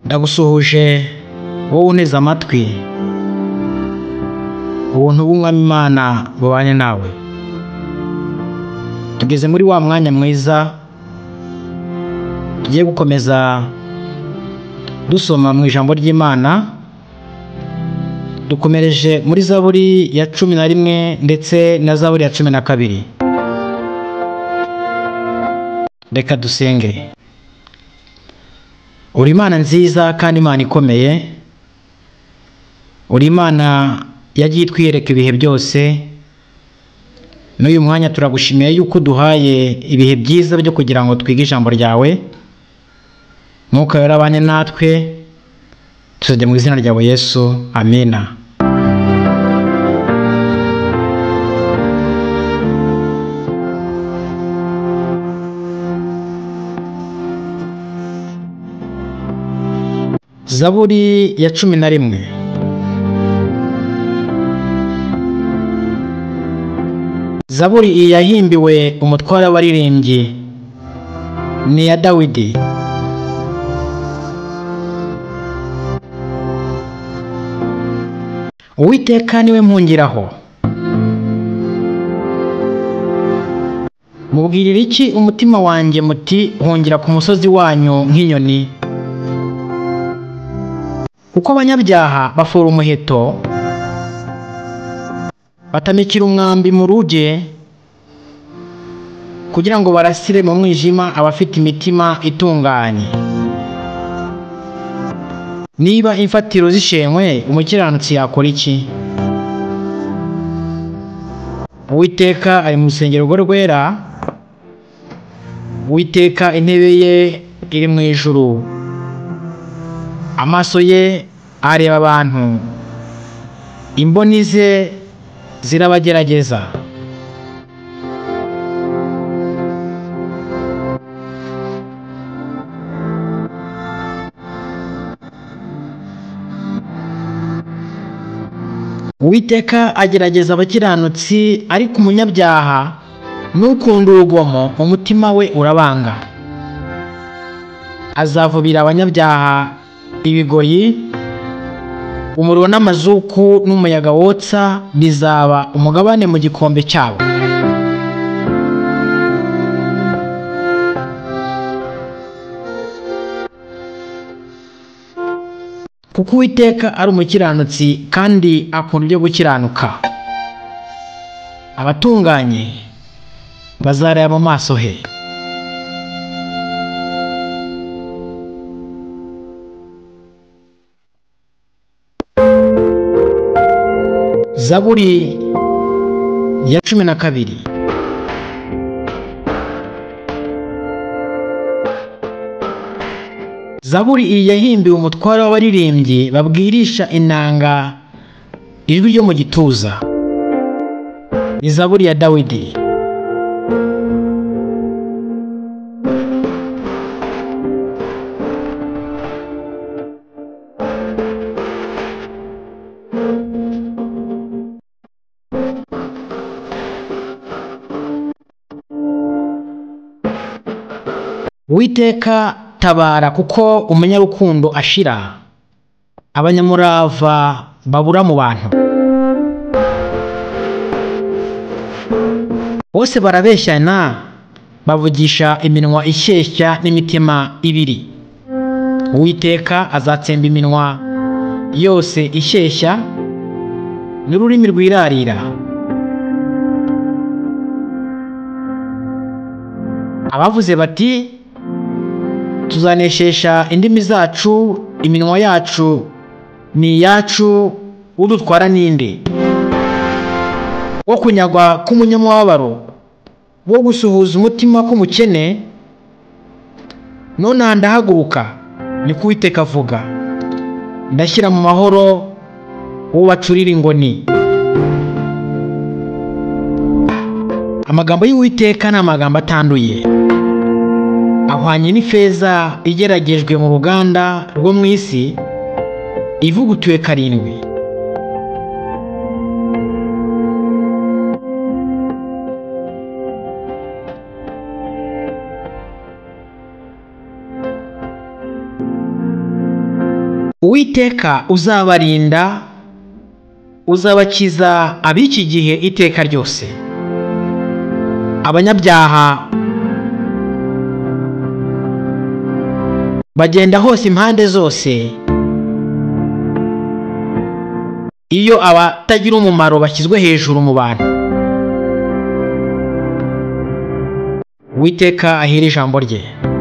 ndagusuhuje wowe unteze amatwi ubuntu bw'umwami imana bubane nawe tugeze muri wa mwanya mwiza tugiye gukomeza dusoma mu ijambo ry'imana dukomereje muri zaburi ya cumi na rimwe ndetse na zaburi ya cumi na kabiri reka dusenge uri imana nziza kandi imana ikomeye uri imana yagiye itwiyereka ibihe byose n'uyu mwanya turagushimiye yuko uduhaye ibihe byiza byo kugira ngo twige ijambo ryawe mwuka yarabanye natwe tuzajya mu izina ryawe yesu amina zaburi ya cumi na rimwe zaburi iyi yahimbiwe umutware w'abaririmbyi ni iya dawidi uwiteka niwe mpungiraho mubwirira iki umutima wanjye muti hongera ku musozi wanyu nk'inyoni kuko abanyabyaha bafura umuheto batamikira umwambi mu ruge kugira ngo barasire mu mwijima abafite imitima itunganye niba imfatiro zishenywe umukiranutsi yakora iki uwiteka ari mu rusengero rwe rwera uwiteka intebe ye iri mu ijuru amaso ye areba abantu imboni ze zirabagerageza uwiteka agerageza abakiranutsi ariko umunyabyaha n'ukunda urugomo mu mutima we urabanga azavubira abanyabyaha ibigoyi umuriro n'amazuku n'umuyaga wotsa bizaba umugabane mu gikombe cyabo kuko uwiteka ari umukiranutsi kandi akunda ibyo gukiranuka abatunganye bazareba mu maso he zaburi ya cumi na kabiri zaburi iyi yahimbiwe umutware w'abaririmbyi babwirisha inanga ijwi ryo mu gituza ni zaburi ya dawidi Uwiteka tabara kuko umunyarukundo ashira abanyamurava babura mu bantu bose barabeshyana bavugisha iminwa ishyeshya n'imitima ibiri uwiteka azatsemba iminwa yose ishyeshya n'ururimi rwirarira abavuze bati tuzaneshesha indimi zacu iminwa yacu ni iyacu udutwara n'indi wo kunyagwa k'umunyamubabaro wo gusuhuza umutima k'umukene none ndahaguruka ni kuwiteka avuga ndashyira mu mahoro uwo bacurira ingoni amagambo y'uwiteka ni amagambo atanduye ahwanye n'ifeza igeragejwe mu ruganda rwo mu isi ivugutuwe karindwi witeka uzabarinda uzabakiza ab'iki gihe iteka ryose abanyabyaha bagenda hose impande zose iyo abatagira umumaro bashyizwe hejuru mu bantu witeka ahera ijambo rye